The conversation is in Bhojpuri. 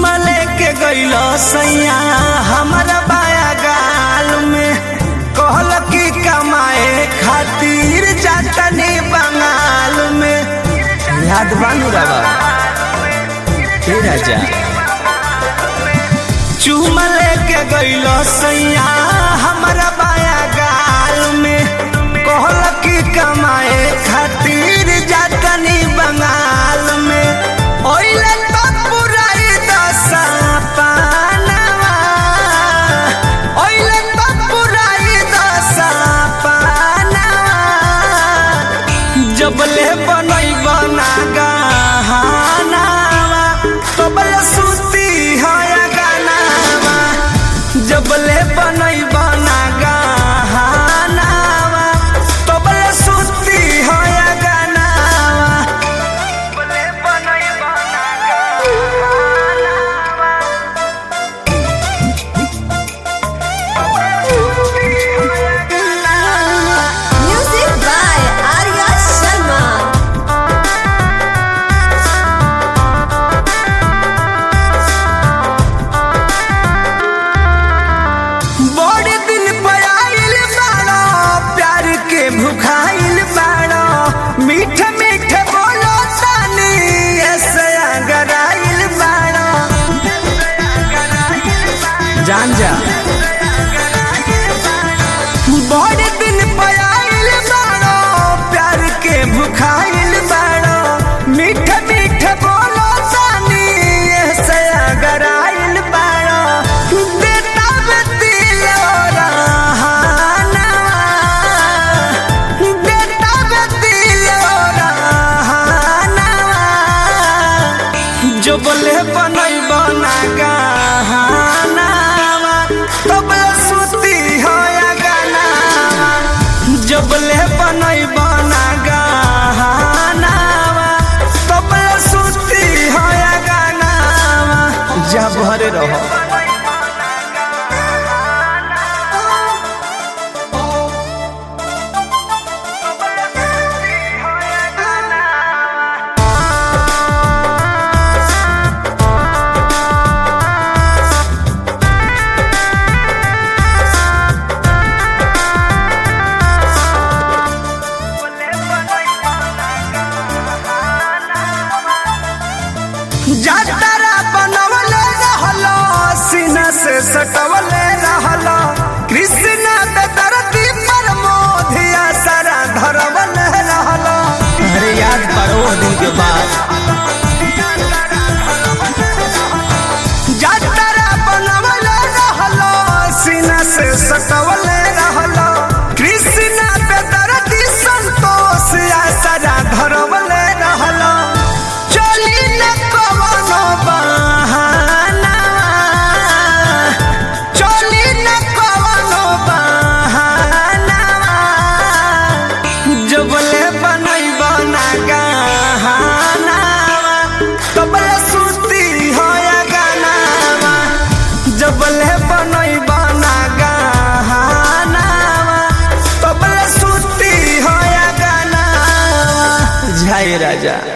चुमा लेके गइलो सैया हमारा बाया गाल में कहल की कमाए खातिर जातनी बंगाल में याद बानू रवा हे राजा चुमा लेके गइलो सैया हमारा बाया गाल में कहल की कमाए खातिर जातनी बंगाल में ओइले तो पुराई दशा पानवा ओइले तो पुराई दशा पानवा जबले बनई बना गहनावा तबले सुती है गानावा जबले बनई बना गहनावा तबले सुती है गानावा जबले बनई बना गहनावा Music by Arya Sharma. बड़े दिन पर आइल बाड़ो प्यार के भुखाइल बाड़ो मीठ मीठ बोलो तानी ऐसे अगर आइल बाड़ो जान जा बड़े दिन पर आइल बाड़ो प्यार के भुखाइल बाड़ो मीठ मीठ बोलो तानी ऐसे अगर आइल बाड़ो देता दिल रहाना देता दिल रहाना जो बोले बनई बना गहनावा तबले सुती हो या गानावा जो बोले बनई बना गहनावा तबले सुती हो या गानावा जा भरे रहो जातरा बनवले रहलो सीना से सटवले रहलो कृष्ण दरदी पर मोधिया सारा धरवले रहलो अरे याद करो वो दिन के बाद जातरा बनवले रहलो सीना से सटवले रहलो कृष्ण दरदी संतोष या सारा धरवले रहलो चली न कवनो बहाना चली न कवनो बहाना जबले बनई बना गहना तबले सुती हो या गानावा जबले बनई बना गहना तबले सुती हो या गानावा जय राजा